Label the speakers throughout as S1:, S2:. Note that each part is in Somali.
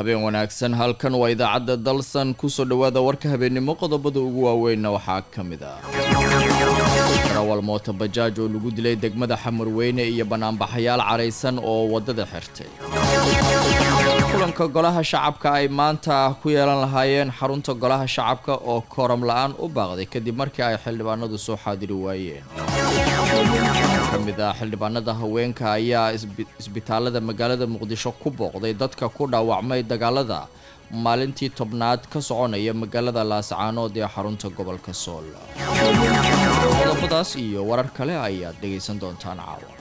S1: habeen wanaagsan halkan waa idaacadda dalsan kusoo dhowaada warka habeennimo qodobada ugu waaweynna waxaa ka mid ah darawal mooto bajaaj oo lagu dilay degmada xamarweyne iyo banaanbaxayaal caraysan oo waddada xirtay kulanka golaha shacabka ay maanta ku yeelan lahaayeen xarunta golaha shacabka oo kooram la-aan u baaqday kadib markii ay xildhibaanadu soo xaadiri waayeen ka mid ah xildhibaanada haweenka ayaa isbitaalada magaalada muqdisho ku booqday dadka ku dhaawacmay dagaalada maalintii tobnaad ka soconaya magaalada laascaanood ee xarunta gobolka sool qodobadaas iyo warar kale ayaad dhegaysan doontaan caawa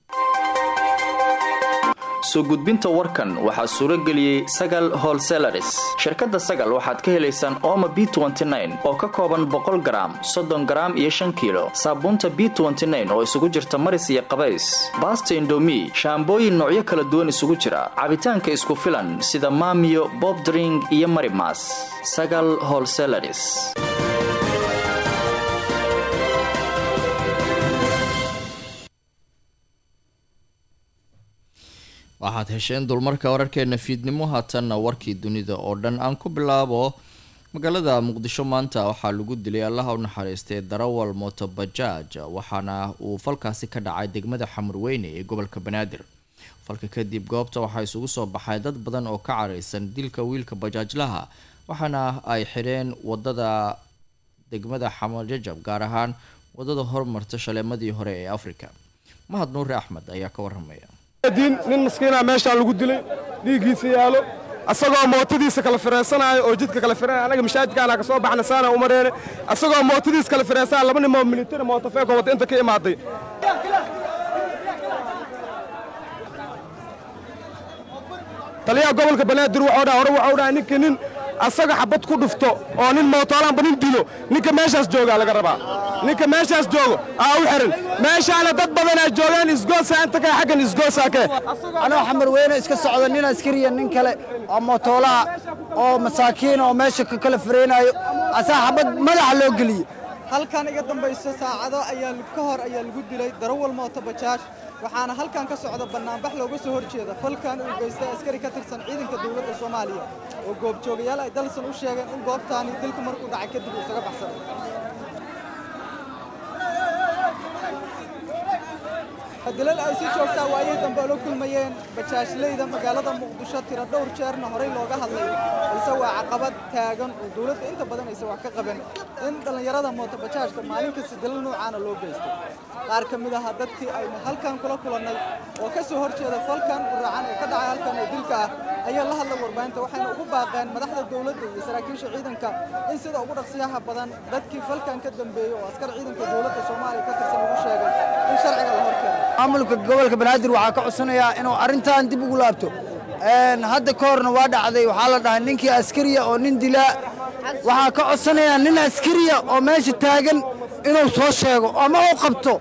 S2: soo gudbinta warkan waxaa suuro geliyey sagal holselaris shirkadda sagal waxaad ka helaysaan ooma b oo ka kooban boqol garaam soddon garaam iyo shan kiilo saabuunta b oo isugu jirta maris iyo qabays baasta indomi shaambooyin noocyo kala duwan isugu jira cabitaanka isku filan sida maamiyo bobdring iyo marimas sagal holselaris
S1: waxaad hesheen dulmarka wararkeena fiidnimo haatanna warkii dunida oo dhan aan ku bilaabo magaalada muqdisho maanta waxaa lagu dilay allaha u naxariistay darawal motobajaaj waxaana uu falkaasi ka dhacay degmada xamarweyne ee gobolka banaadir falka kadib goobta waxaa isugu soo baxay dad badan oo ka caraysan dilka wiilka bajaajlaha waxaana ay xidheen wadada degmada xamarjajab gaar ahaan wadada hormarta shaleemadii hore ee afrika mahad nuure axmed ayaa ka waramaya
S3: nin maskiina meeshaan lagu dilay dhiiggiisa yaalo asagoo mootadiisa kala fireensanaayo oo jidka kala fireenaya anaga mashaajidkaana ka soo baxna saana u mareene asagoo mootadiisa kala fireensanaya laba nimoo militari mootofeeko wata inta ka imaaday taliyaha gobolka banaadir wuxuu dhaha hore wuxuu dhaha ninka nin asaga xabad ku dhufto oo nin mootoolaanba nin dilo ninka meeshaas joogaa laga rabaa ninka meeshaas joogo aa u xiran meeshaana dad badanaa joogaan isgoosa inta kale xaggan isgoosaa kee
S4: anoo xamar weyne iska socda nin askariya nin kale oo mootoolaha oo masaakiina oo meesha ka kala fareenaayo asaa xabad madaxa loo geliyey
S5: halkan iga dambayso saacado ayaa ka hor ayaa lagu dilay darawal mooto bajaaj waxaana halkan ka socda bannaanbax looga soo hor jeeda falkan uu geystay askari ka tirsan ciidanka dowladda soomaaliya oo goobjoogayaal ay dalsan u sheegeen in goobtaani dilku markuu dhacay kadib uu isaga baxsaday dilal ay si joogtaa waayihii dambe ula kulmayeen bajaajleyda magaalada muqdisho tiro dhowr jeerna horey looga hadlay balse waa caqabad taagan oo dowladda inta badan aysan wax ka qaban in dhallinyarada mooto bajaajka maalin kasta dilal noocaana loo geystay qaar ka mid aha dadkii aynu halkan kula kulannay oo ka soo hor jeeda falkan guraacan ee ka dhacay halkan ee dilka ah ayaa la hadlay warbaahinta waxayna ugu baaqeen madaxda dowladda iyo saraakiisha ciidanka in sida ugu dhaqsiyaha badan dadkii falkan ka dambeeyey oo askar ciidanka dowladda soomaaliya ka tirsan ugu sheegay in sharciga la hor keeno
S4: maamulka gobolka banaadir waxaa ka codsanayaa inuu arrintan dib ugu laabto hadda ka horna waa dhacday waxaa la dhahay ninkii askariya oo nin dilaa waxaa ka codsanayaa nin askariya oo meesha taagan inuu soo sheego ama uu qabto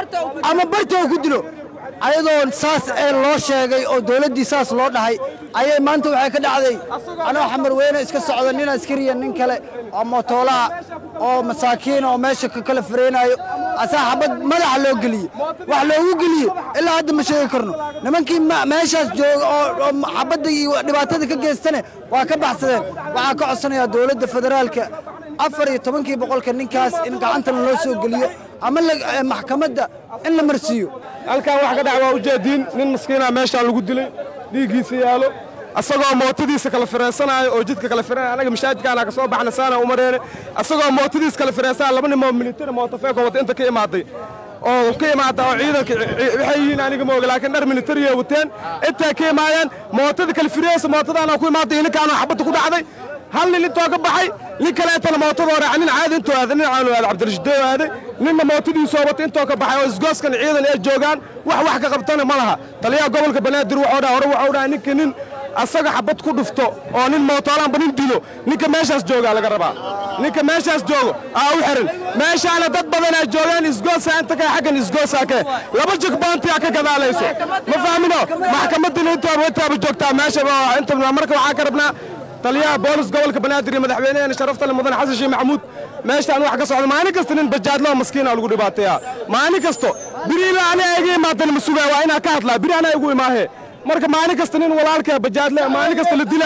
S4: ama barta uu ku dilo ayadoo saas ee loo sheegay oo dowladdii saas loo dhahay ayay maanta waxay ka dhacday anoo xamar weyne iska socda nin askariya nin kale oo mootoolaha oo masaakiina oo meesha ka kala fareenaayo asaa xabad madaxa loo geliyey wax loogu geliye ilaa hadda ma sheegi karno nimankii meeshaas jooga oo xabadda iyo dhibaatada ka geystane waa ka baxsadeen waxaa ka codsanayaa dowladda federaalka afar iyo tobankii boqolka ninkaas in gacantana loo soo geliyo ama maxkamadda in la marsiiyo
S3: halkan wax ka dhac waa ujeediin nin maskiina meeshaan lagu dilay dhiiggiisa yaalo asagoo mootadiisa kala fireensanaayo oo jidka kala fireenaya anaga mashaajidkaana ka soo baxna saana u mareene asagoo mootadiisa kala fireensanaya laba nimoo militari mootofeeko wata inta ka imaaday oo ka imaada oo ciidanka waxay yihiin aniga mooga laakiin dhar militariya wateen intaa ka imaayeen mootada kala fireensa mootadaana ku imaaday ninkaana xabadda ku dhacday hal nin intoo ka baxay nin kaleetana mootadoo raaca nin caadi intoo aaday nin caanu aaday cabdirashiidoo aaday ninna mootadiisoo wata intoo ka baxay oo isgooskan ciidan ee joogaan wax wax ka qabtana ma laha taliyaha gobolka banaadir wuxuu dhaha hore wuxuu dhaha ninka nin asaga xabad ku dhufto oo nin mootoolaanba nin dilo ninka meeshaas joogaa laga rabaa ninka meeshaas joogo aa u xiran meeshaana dad badanaa joogaan isgoosa inta kale xaggan isgoosaa kee laba jigboontiyaa ka gadaalayso ma fahmino maxkamaddina intaaba intaaba joogtaa meesha inta marka waxaa ka rabnaa taliyaha boolis gobolka banaadir iyo madaxweynaheena sharafta le mudan xasan sheekh maxamuud meeshaan wax ka socda maalin kasta nin bajaadloo maskiina lagu dhibaateeyaa maalin kasto biri ilaa ani iga imaadan ma sugaa waa inaa ka hadlaa biri anaa igu imaahe marka maalin kasta nin walaalkee bajaadle maalin kasta la dilaayo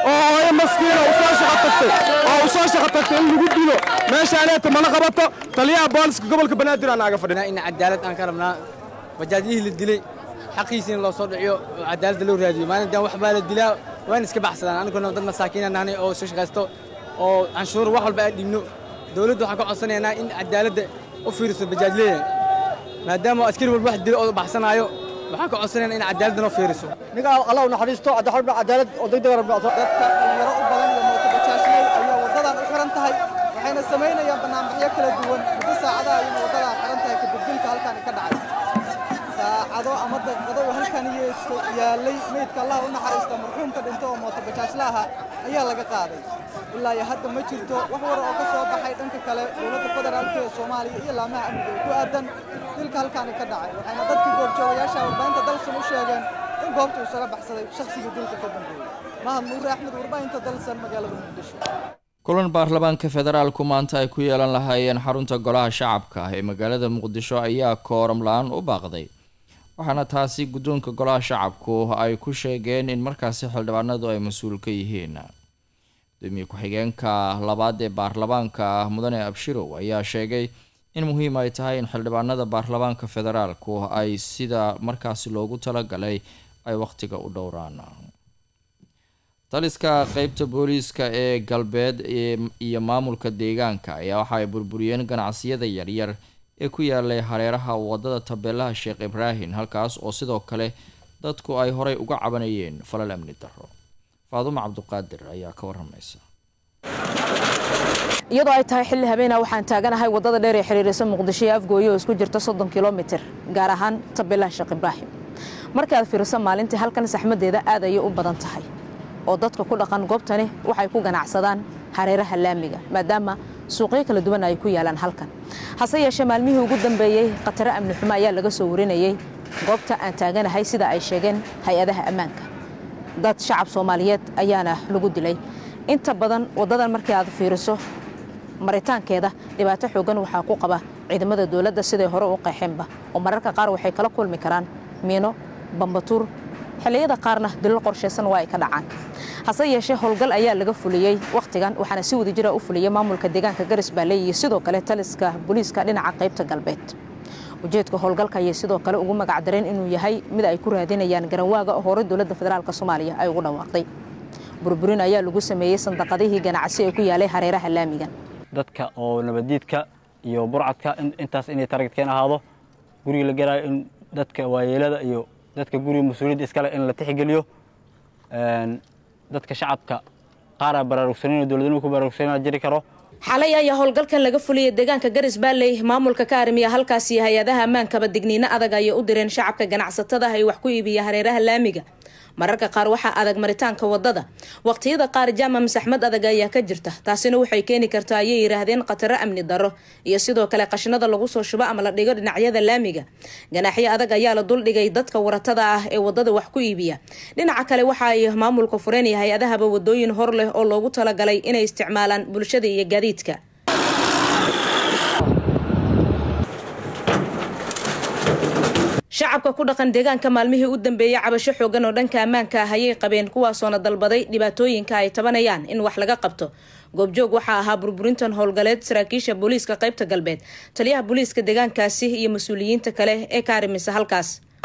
S3: oo hooyo maskiina u soo shaqo tagtay oo u soo shaqo tagtay in lagu dilo meeshaaneeta mana qabato taliyaha booliska gobolka banaadir aan aaga fadhina
S6: in cadaalad aan ka rabnaa bajaajyihii la dilay xaqiisiina loo soo dhiciyo oo cadaaladda loo raadiyo maalintan wax baa la dilaa waan iska baxsadaan aniguna dad masaakiina nahnay oo soo shaqaysto oo canshuur wax walba aan dhibno dowladda waxaan ka codsanaynaa in cadaaladda u fiiriso bajaajleeya maadaama askari walba wax dilo oo baxsanaayo waxaan ka codsanaynaa in cadaaladda noo fiiriso
S4: ninka allah u naxariisto cadaalad oo degdeg
S5: dadka dhalinyaro u badan iyo mooto bajaajley ayaa waddadan u xiran tahay waxayna samaynayaan bannaanbaxyo kala duwan muddo saacadaha ayayna waddadan xiran tahay kadib dilka halkaani ka dhacay saacado ama daqiiqado uu halkan yaallay meydka allah u naxariista marxuumka dhinto oo mooto bajaajla aha ayaa laga qaaday ilaa iyo hadda ma jirto wax wara oo ka soo baxay dhanka kale dowladda federaalka ee soomaaliya iyo laamaha amniga ee ku aadan dilka halkaani ka dhacay waxayna dadkii goobjoogayaasha warbaahinta dalsan u sheegeen in goobta uu isaga baxsaday shakhsigii dilka ka dambeeyey mahad nuure axmed warbaahinta dalsan magaalada muqdisho
S1: kulan baarlamaanka federaalku maanta ay ku yeelan lahaayeen xarunta golaha shacabka ah ee magaalada muqdisho ayaa kooram la-aan u baaqday waxaana taasi guddoonka golaha shacabku ay ku sheegeen in markaasi xildhibaanadu ay mas-uul ka yihiin gudoomiye ku-xigeenka labaad ee baarlamaanka mudane abshirow ayaa sheegay in muhiim ay tahay in xildhibaanada baarlamaanka federaalku ay sida markaasi loogu talagalay ay wakhtiga u dhowraan taliska qeybta booliiska ee galbeed iyo maamulka deegaanka ayaa waxa ay burburiyeen ganacsiyada yaryar ee ku yaalay hareeraha wadada tabeelaha sheekh ibraahim halkaas oo sidoo kale dadku ay horey uga cabanayeen falal amni daro faadumo cabduqaadir ayaa ka waramaysa
S7: iyadoo ay tahay xilli habeena waxaan taaganahay wadada dheer ee xiriirisa muqdisho ee afgooye oo isku jirta soddon kilomitir gaar ahaan tabeelaha sheekh ibraahim markii aad fiiriso maalintii halkan saxmadeeda aad ayay u badan tahay oo dadka ku dhaqan goobtani waxay ku ganacsadaan hareeraha laamiga maadaama suuqyo kala duwan ay ku yaalaan halkan hase yeeshee maalmihii ugu dambeeyey khataro amni xumo ayaa laga soo warinayey goobta aan taaganahay sida ay sheegeen hay-adaha ammaanka dad shacab soomaaliyeed ayaana lagu dilay inta badan waddadan markii aad fiiriso maritaankeeda dhibaato xoogan waxaa ku qaba ciidamada dowladda siday hore u qeexeenba oo mararka qaar waxay kala kulmi karaan miino bambatuur xilliyada qaarna dilal qorshaysan waa ay ka dhacaan hase yeeshee howlgal ayaa laga fuliyey wakhtigan waxaana si wada jira u fuliyey maamulka deegaanka garis baale iyo sidoo kale taliska booliiska dhinaca qaybta galbeed ujeedka howlgalka ayay sidoo kale ugu magacdareen inuu yahay mid ay ku raadinayaan garanwaaga oo hore dowladda federaalk soomaaliya ay ugu dhawaaqday burburin ayaa lagu sameeyey sandaqadihii ganacsi ee ku yaalay hareeraha laamigan
S6: dadka oo nabaddiidka iyo burcadka intaas inay taragedkeen ahaado guriga la garaayo in dadka waayeelada iyo dadka guriga mas-uuliyadda iskale in la tixgeliyo dadka shacabka qaaraa baraarugsanin dowladnimo ku baraarugsanina jiri karo
S7: xalay ayaa howlgalkan laga fuliyay deegaanka garis baalley maamulka ka arrimiya halkaasi hay-adaha ammaankaba digniino adag ayay u direen shacabka ganacsatada ay wax ku iibiya hareeraha laamiga mararka qaar waxaa adag maritaanka wadada waqtiyada qaar jaamam saxmad adag ayaa ka jirta taasina waxay keeni kartaa ayay yidhaahdeen khataro amni daro iyo sidoo kale qashinada lagu soo shubo ama la dhigo dhinacyada laamiga ganaaxyo adag ayaa la duldhigay dadka waratada ah ee wadada wax ku iibiya dhinaca kale waxa ay maamulka fureen iyo hay-adahaba wadooyin hor leh oo loogu talagalay inay isticmaalaan bulshada iyo gaadiidka shacabka ku dhaqan deegaanka maalmihii u dambeeyey cabasho xoogan oo dhanka ammaanka ah ayay qabeen kuwaasoona dalbaday dhibaatooyinka ay tabanayaan in wax laga qabto goobjoog waxaa ahaa burburintan howlgaleed saraakiisha booliiska qaybta galbeed taliyaha booliiska deegaankaasi iyo mas-uuliyiinta kale ee ka arrimisa halkaas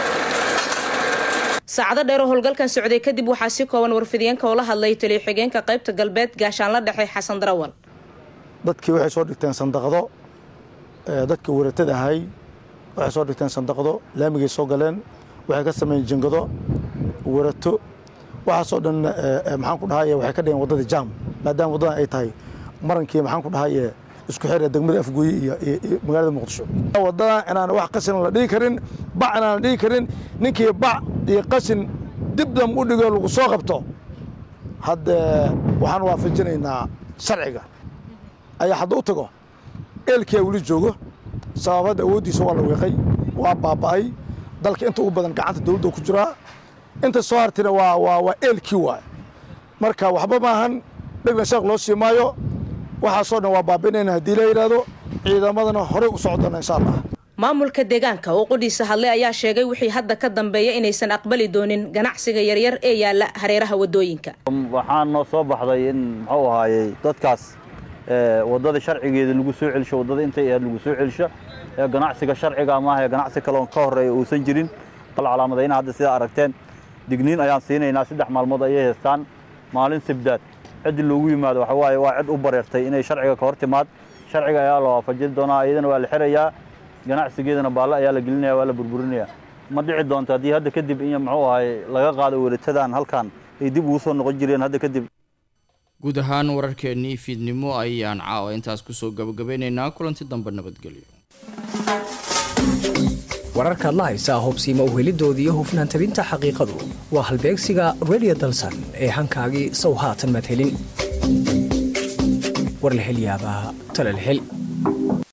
S7: saacado dheer oo howlgalkan socday kadib waxaa si kooban warfidiyeenka oo la hadlay taliya xigeenka qaybta galbeed gaashaanla dhexe xasan darawal
S8: dadkii waxay soo dhigteen sandaqado dadka waratada ahay waxay soo dhigteen sandaqdo laamigay soo galeen waxay ka sameeyeen jingado warato waxaasoo dhan maxaan ku dhahaye waxay ka dhigeen waddada jaam maadaama waddadan ay tahay marankii maxaan ku dhahaye isku xira degmada afgooye iyo magaalada muqdisho waddadan inaan wax qashin la dhigi karin bac inaan la dhigi karin ninkii bac iyo qashin dibdam u dhigo lagu soo qabto hadde waxaan waafajinaynaa sharciga ayaa hadda u tago eelkiyaa weli joogo sababadda awooddiisa waa la weeqay waa baaba'ay dalka inta ugu badan gacanta dawladda ku jiraa inta soo hartina waa waa waa eelkii waay marka waxba maahan dhegna sheekh loo sii maayo waxaasoo dhan waa baabi'inayna haddii la yidhaahdo ciidamadana horey u socdona insha allah
S7: maamulka deegaanka oo qudhiisa hadlay ayaa sheegay wixii hadda ka dambeeya inaysan aqbali doonin ganacsiga yaryar ee yaala hareeraha wadooyinka
S9: waxaa noo soo baxday in muxuu ahaayey dadkaas waddada sharcigeeda lagu soo celisho waddada intay ahayd lagu soo celisho ee ganacsiga sharciga maaha ee ganacsi kaloon ka horreeya uusan jirin bal calaamadayna hadda sidaa aragteen digniin ayaan siinaynaa saddex maalmood ayay haystaan maalin sibdaad ciddi loogu yimaado waxa waaye waa cid u bareertay inay sharciga ka hor timaad sharciga ayaa la waafajin doonaa iyadana waa la xirayaa ganacsigeedana baalle ayaa la gelinaya waa la burburinaya ma dhici doonto haddii hadda kadib in muxuu ahaay laga qaado weratadan halkan ay dib ugu soo noqon jireen hadda kadib
S1: guud ahaan wararkeennii fiidnimo ayaan caawa intaas kusoo gabagabeynaynaa kulanti dambe nabadgelyo
S10: wararkaad la haysaa hubsiima uhelidooda iyo hufnaan tabinta xaqiiqadu waa halbeegsiga redio dalsan ee hankaagii sow haatan madhelin war la hel yaabaa tala la hel